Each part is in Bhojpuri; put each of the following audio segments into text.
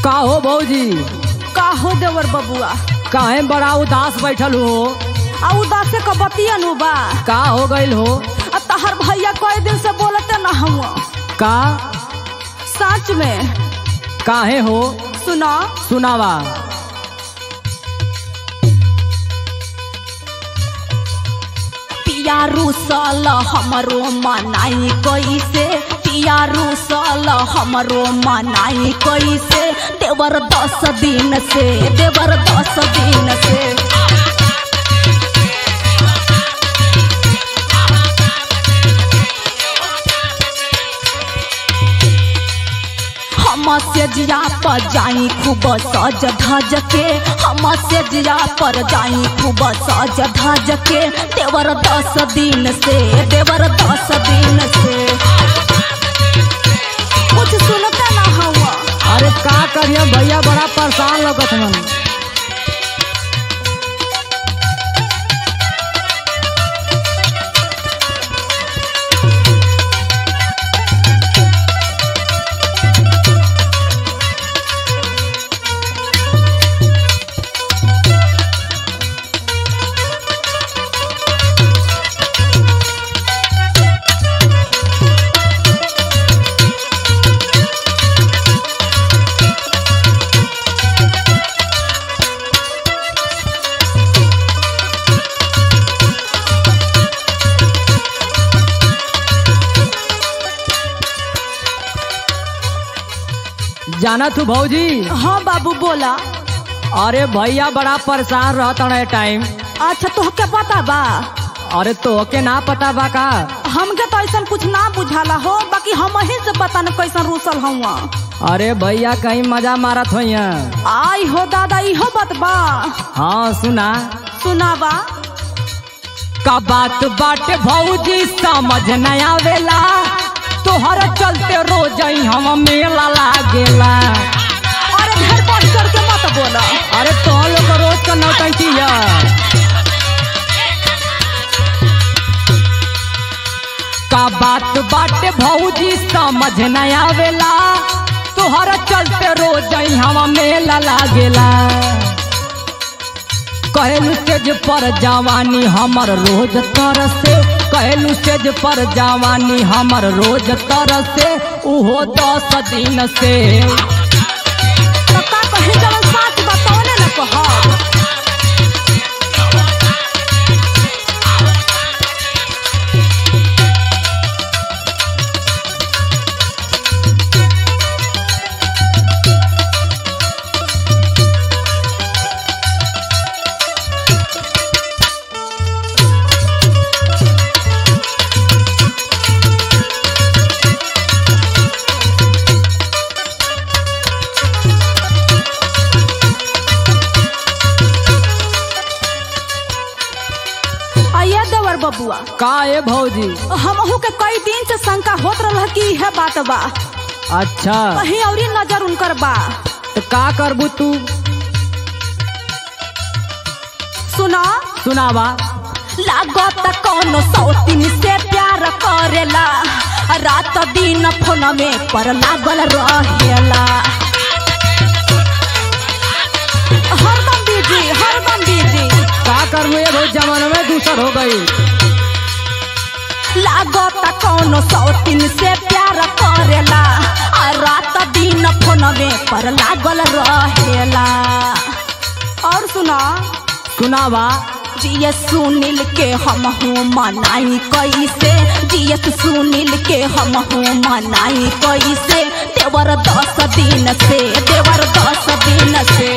का हो भौजी का हो देवर बबुआ काहे बड़ा उदास बैठल हो आ उदासे क बतिया नु बा का हो गइल हो आ तहर भैया कई दिन से बोलते न हम का सच में काहे हो सुना सुनावा पिया रूसल हमरो मनाई कैसे पिया रूसल हमरो मनाई कैसे देवर दस दिन से देवर दस दिन से हम से जिया पर जाई खूब सज धज के हम से जिया पर जाई खूब सज धज के देवर दस दिन से देवर दस दिन से कुछ सुनता ना हुआ अरे का करिए भैया बड़ा परेशान लगत मन जाना तू भौजी हाँ बाबू बोला अरे भैया बड़ा परेशान रहता है टाइम अच्छा तोहके पता बा अरे तोहके ना पता बा का हमके तो ऐसा कुछ ना बुझाला हो बाकी हम ही से पता न कैसन रूसल हुआ अरे भैया कहीं मजा मारत हो आई हो दादा इहो बात बा हाँ सुना सुनावा का बात बाटे भौजी समझ न आवेला तोहर चलते रोज ही हम मेला लागेला अरे घर पर चढ़ के मत बोला अरे तो लोग का रोज का नौटंकी है का बात बाटे भौजी समझ न आवेला तोहर चलते रोज ही हम मेला लागेला कहलू स्टेज पर जवानी हमर रोज तरसे कहलू स्टेज पर जवानी हमर रोज तरसे उहो दस दिन से तो का कहीं जवन सच बतावने न कह आइया देवर बबुआ का ए भौजी हमहू के कई दिन से शंका होत रहा कि यह बात बा अच्छा कहीं औरी नजर उनकर बा तो का करबू तू सुना सुनावा लागत कौनो सौतीन से प्यार करेला रात दिन फोन में पर लागल रहेला हरदम बिजी हरदम बिजी का करबू ये बहुत जमाना में दूसर हो गई लागत कौनो सौतीन से प्यार करेला आ रात दिन फोन में पर लागल रहेला और सुना सुनावा जियस सुनील के हम हूँ मनाई कैसे जियस सुनील के हम हूँ मनाई कैसे देवर दस दिन से देवर दस दिन से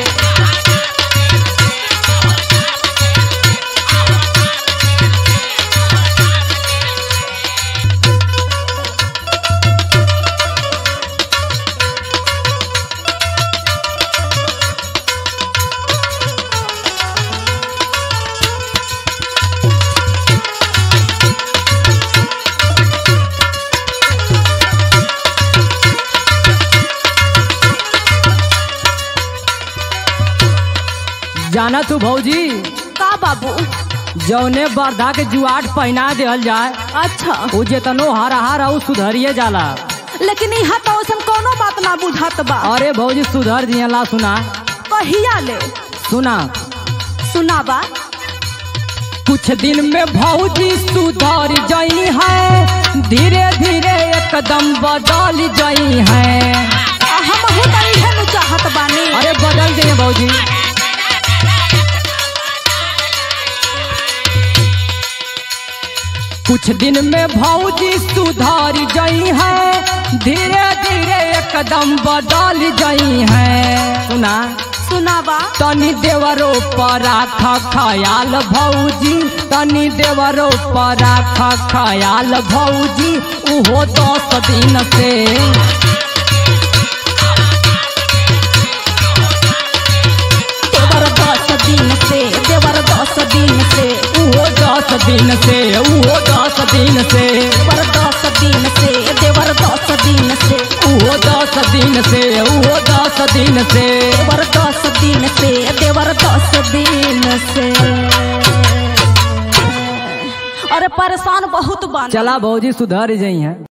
जाना तू भौजी का बाबू जौने बर्धा के जुआट पहना देहल जाए अच्छा उ जेतनो हरा हरा उ सुधरिए जाला लेकिन यहाँ तो ऐसा कोनो बात ना बुझात बा अरे भौजी सुधर जी ला सुना कहिया ले सुना सुनावा कुछ दिन में भौजी सुधर जाई है धीरे धीरे एकदम बदल जाई है हम हो तनी है चाहत बानी अरे बदल जाइए भौजी कुछ दिन में भौजी सुधर जाई है धीरे धीरे एकदम बदल जाई है सुना सुनावा तनी देवरो पर राख खयाल भौजी तनी देवरो पर राख खयाल भौजी उहो दस दिन से देवर दस दिन से देवर दस दिन से उहो दस दिन से उहो दस दिन से देवर दस दिन से देवर दस दिन से उहो दस दिन से उहो दस दिन से देवर दस दिन से देवर दस दिन से अरे परेशान बहुत बन चला भौजी सुधर जाई है